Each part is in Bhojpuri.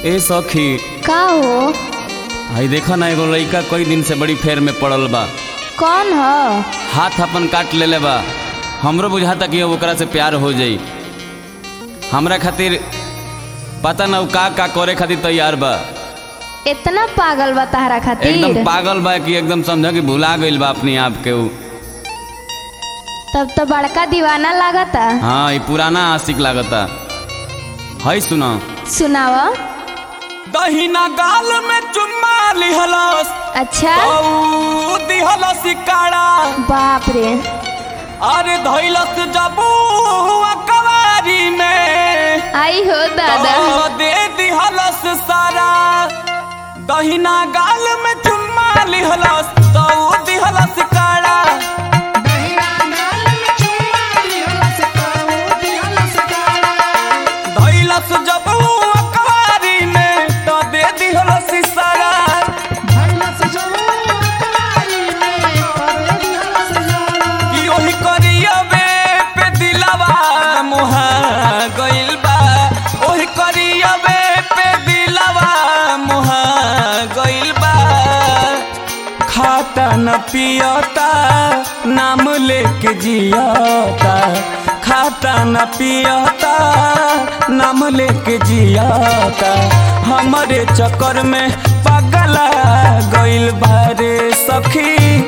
ए सखी का हो आई देखा ना एगो लड़का कई दिन से बड़ी फेर में पड़ल बा कौन ह हाथ अपन काट लेले बा हमरो बुझाता कि अब ओकरा से प्यार हो जाई हमरा खातिर पता ना उ का का करे खातिर तैयार बा इतना पागल बा तहरा खातिर एकदम पागल बा कि एकदम समझ कि भुला गइल बा अपने आप के उ तब तो बड़का दीवाना लागता हाँ ये पुराना आशिक लागता है सुना सुनाव दहिना गाल में चुम्मा लिहलस अच्छा औ दिहलस काड़ा बाप रे अरे धैलस जबू कवारी में आई हो दादा तो दे दिहलस सारा दहिना गाल में चुम्मा लिहलस तो दिहलस काड़ा धैलस जबू कवारी में तो दे दिहलस सारा कि ओही करियबे पे दिलवा मुहा गइल बा ओही करियबे पे दिलवा मुहा गइल बा खाता न पियता नाम लेके जियता खाता न पियता नाम लेके जियता हमारे चक्कर में पगला गइल बारे सखी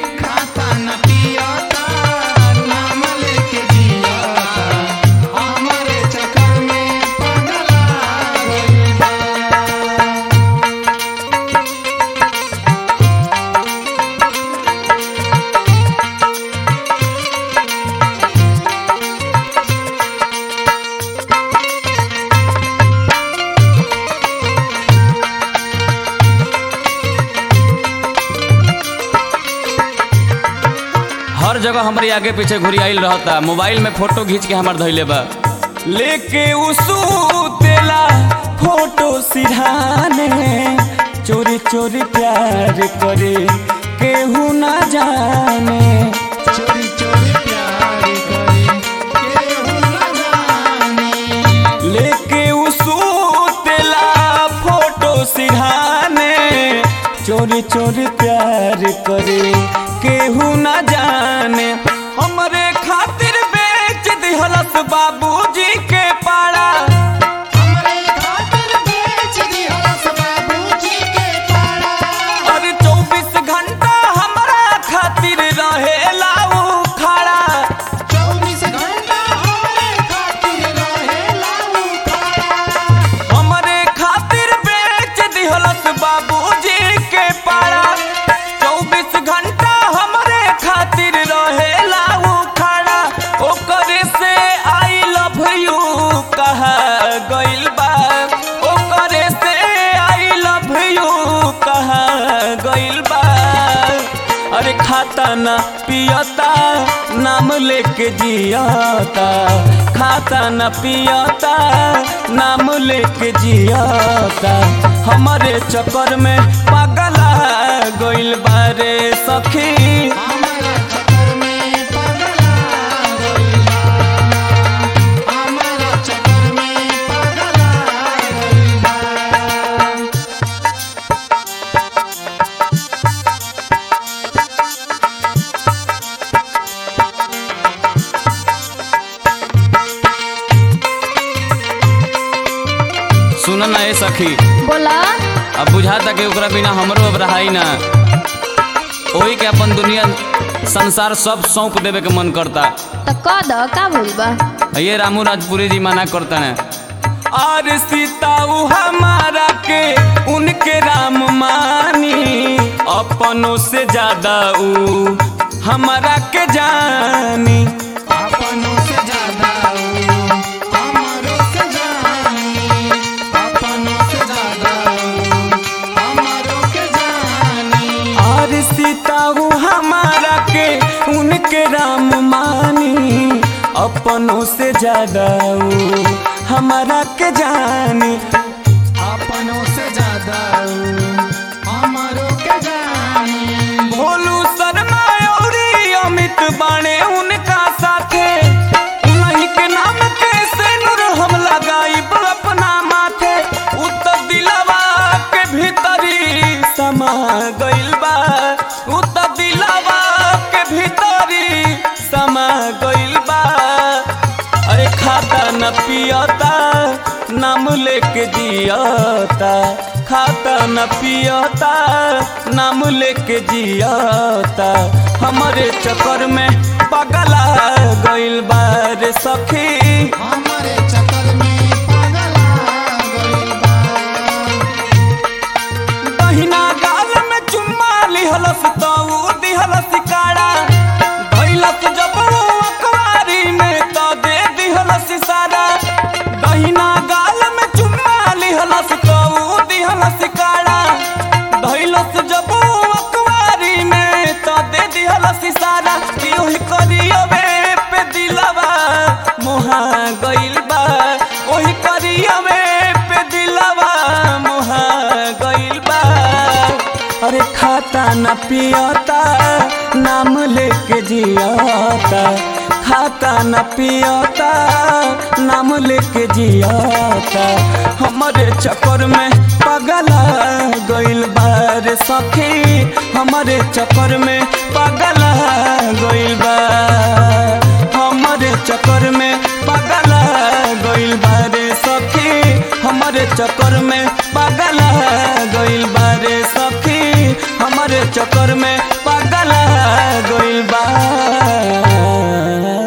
हर जगह हमारे आगे पीछे घुरी आइल रहता मोबाइल में फोटो खींच के हमार धैले बा लेके उसू तेला फोटो सिरहाने चोरी चोरी प्यार करे केहू ना जाने लेके उसू तेला फोटो सिरहाने चोरी चोरी प्यार करे केहू ना जाने हमरे खातिर बेच दिहलस बाबूजी के पाड़ा अरे चौबीस घंटा हमरा खातिर रहेला उ खड़ा हमरे खातिर बेच दिहलस बाबूजी के पाड़ा चौबीस घंटा हमरे खातिर रहेला उ खड़ा ओकरे से आई लव यू कहा गइल बा ओकरे से आई लव यू कहा गइल बा अरे खाता ना पियता नाम लेके जियता खाता न पियता नाम लेके जियता हमारे चक्कर में पगला गइल बारे सखी सुन ना ए सखी बोला अब बुझाता कि ओकरा बिना हमरो अब रहाई ना ओही के अपन दुनिया संसार सब सौंप देवे के मन करता तो कह दो का भूल बा ये रामू राजपुरी जी मना करता है और सीता उ हमारा के उनके राम मानी अपनों से ज्यादा उ हमारा के जानी और सीता उ हमारा के उनके राम मानी अपनों से ज्यादा उ हमारा के जानी अपनों से ज्यादा हमारो के जानी भोलू शर्मा औरी अमित बाणे उनका साथे उन्हीं के नाम के से नूर हम लगाई अपना माथे उत दिलवा मुहा गइल बा उ त दिलावा के भीतरी समा गइल बा अरे खाता न पियता नाम लेके जियता खाता न पियता नाम लेके जियता हमारे चक्कर में पगला गइल बा रे सखी हमारे चक्कर में पागल आ गइल बा दहिना गाल में चुम्मा लिहलस तो उ दिहलस काड़ा धइलस जब उ अखबारी में तो दे दिहलस सारा दहिना गाल में चुम्मा लिहलस तो उ दिहलस काड़ा धइलस जब उ अखबारी में तो दे दिहलस सारा कि ओही करियवे पे दिलवा मोहा गइल बा ओही करियवे पे दिलवा मोहा गइल बा अरे खाता न पियता नाम लेके जियता खाता न पियता नाम लेके जियता हमारे चक्कर में पगला गइल बा रे सखी हमारे चक्कर में पगला गइल बा हमारे चक्कर में पगला गइल बा रे सखी हमारे चक्कर में पगला गइल बा रे सखी हमारे चक्कर में पगला गइल बा